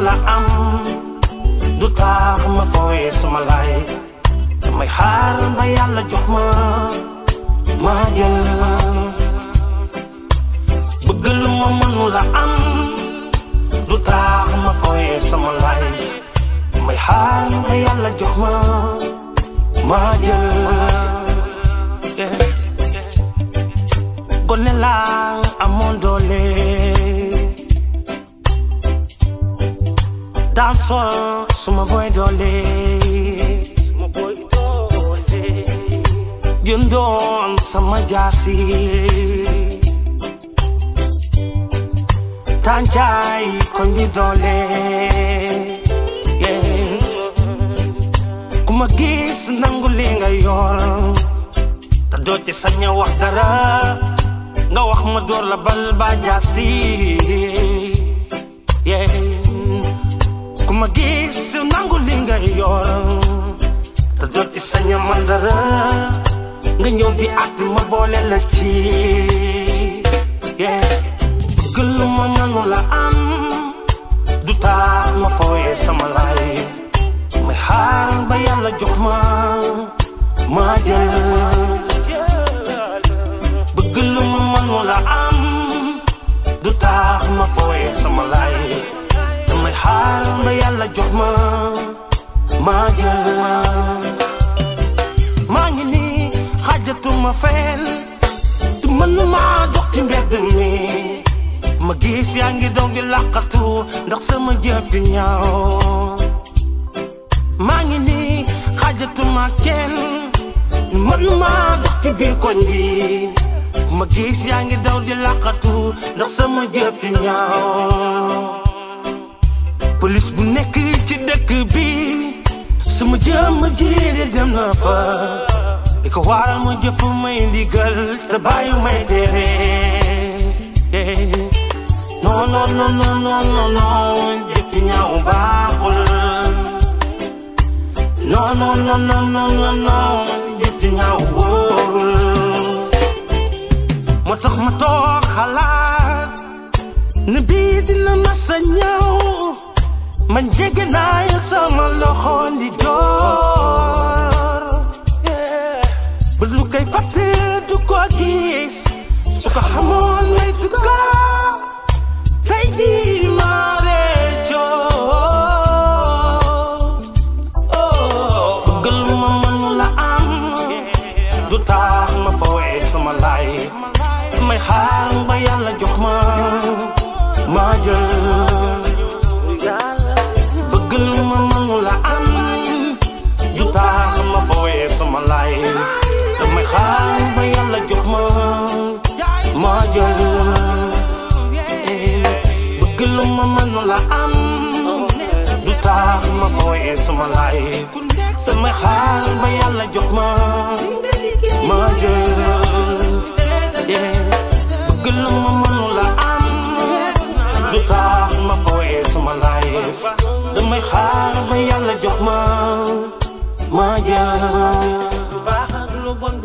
mënula am du tax ma fooyee sama lay damay xaar ba yàlla jox ma ma jël bëgg lu ma mënula am du tax ma fooyee sama lay damay xaar ba yàlla jox ma ma jël gone laa amoon doole daan soo suma boy doole jëndoon sama jaasi tànjaay koñ bi doole ku ma gis nangu li nga yor te doo ci sañ a wax dara nga wax ma door la bal ba jaasi ku ma gis nangu li nga yor te doo ci sañ a man dara nga ñëw di at ma boole la ci gëllu ma mënu la am du tax ma fooyee sama lay may xaar ba yàlla jox ma ma jël bëgg lu ma mënu la am du tax ma fooyee sama lay damay xaar ba yàlla jox ma ma jël maa ngi nii xaajatuma fenn du mën maa dox ci mbedd mi ma gis yaa ngi doog di làqatu ndax sama jëf di ñaaw maa ngi nii xaajatuma kenn man maa dox ci biir koñ bi ma gis yaa ngi daw di làqatu ndax sama jëf di ñaaw police bu nekk ci dëkk bi sama jëmm jiiri dem na fa li ko waral ma jëf may ndigal te bàyyi may tere non non non non non non non jëf di ñaaw baaxul non non non non non non non jëf di ñaaw wóorul moo tax ma toog xalaat ne bii dina ma sa ñëw man jege naa yëg sama loxo di joor ba lu koy fàtte du ko gis su ko xamoon lay tukka tey jii maa réccoo bëggal ma mënu la am du tax ma fooyee sama lay may xaar ba yàlla jox ma ma jël bëggal ma mënu la am du tax ma fooyee sama lay may xaar ba yàlla jox ma ma jël bëgg lu ma mënu la am du tax ma fooyee sama lay samay xaar ba yàlla jox ma ma jël bëgg lu ma mënu la am du tax ma fooyee sama lay damay xaar ba yàlla jox ma ma jël baax ak lu bon